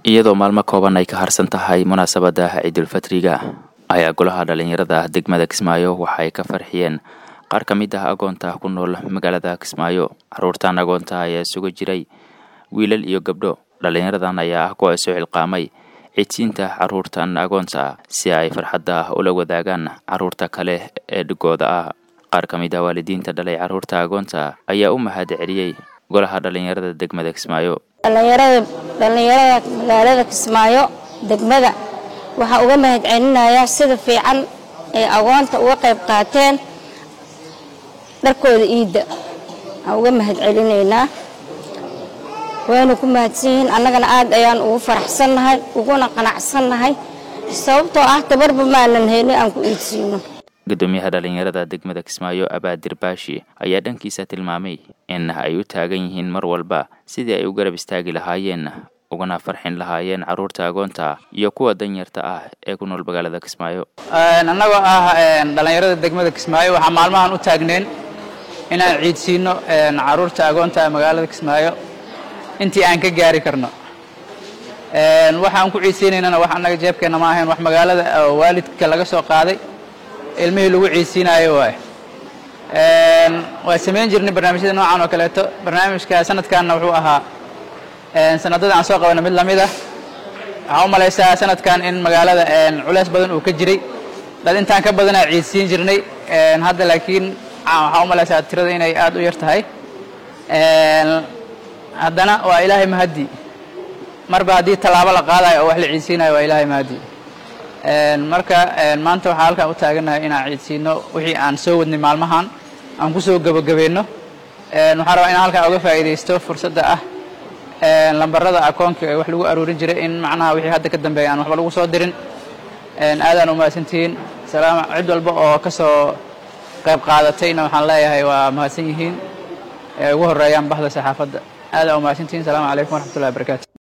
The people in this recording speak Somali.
iyadoo maalmo kooban ay ka harsan tahay munaasabada ciidulfatriga ayaa golaha dhalinyarada degmada kismaayo waxay ka farxiyeen qaar ka mid ah agoonta ku nool magaalada kismaayo caruurtan agoonta ayaa isugu jiray wiilal iyo gabdho dhalinyaradan ayaa ah kuwa isu xilqaamay cidsiinta caruurtan agoonta si ay farxadda ula wadaagaan caruurta kale ee dhigooda ah qaar ka mid ah waalidiinta dhalay caruurta agoonta ayaa u mahad celiyey golaha dhalinyarada degmada kismaayo dhalinyarada dhalinyarada magaalada kismaayo degmada waxaa uga mahad celinayaa sida fiican ay agoonta uga qayb qaateen dharkooda iidda aan uga mahad celinaynaa waynu ku mahadsan yihiin annagana aad ayaan ugu faraxsannahay uguna qanacsannahay sababtoo ah tabarba maanan haynin aan ku iidsiino gudoomiyaha dhalinyarada degmada kismaayo abaadir baashi ayaa dhankiisa tilmaamay in ay u taagan yihiin mar walba sidii ay u garab istaagi lahaayeen ugana farxin lahaayeen caruurta agoonta iyo kuwa danyarta ah ee ku nool magaalada kismaayo annagoo ah dhalinyarada degmada kismaayo waxaa maalmahan u taagneen inaan ciidsiino caruurta agoonta magaalada kismaayo intii aan ka gaari karno waxaan ku ciidsiinaynana wax annaga jeebkeenna ma ahayn wax magaalada waalidka laga soo qaaday ilmihii lagu ciidsiinaayo waay waa samayn jirnay barnaamijyada noocan oo kaleeto barnaamijka sanadkanna wuxuu ahaa sanadada aan soo qabana mid lamid ah waxaa u malaysaa sanadkan in magaalada culeys badan uu ka jiray dad intaan ka badanaa ciidsiin jirnay hadda laakiin waxaa u malaysaa tirada inay aad u yar tahay haddana waa ilaahay mahaddi marba haddii tallaabo la qaadayo oo wax la ciidsiinayo waa ilaahay mahaddi marka maanta waxaa halkaan u taagannahay inaan ciidsiino wixii aan soo wadnay maalmahan aan ku soo gebagabayno waxaan rabaa inaan halkaan uga faa'iidaysto fursadda ah lambarada akoonka ee wax lagu aruurin jiray in macnaha wixii hadda ka dambeeya aan waxba lagu soo dirin aadaan u mahadsantihiin salaam cid walba oo ka soo qayb qaadatayna waxaan leeyahay waa mahadsan yihiin ugu horeeyaan bahda saxaafadda aadaan u mahadsantihiin salaamu calaykum waraxmatullahi wabarakatu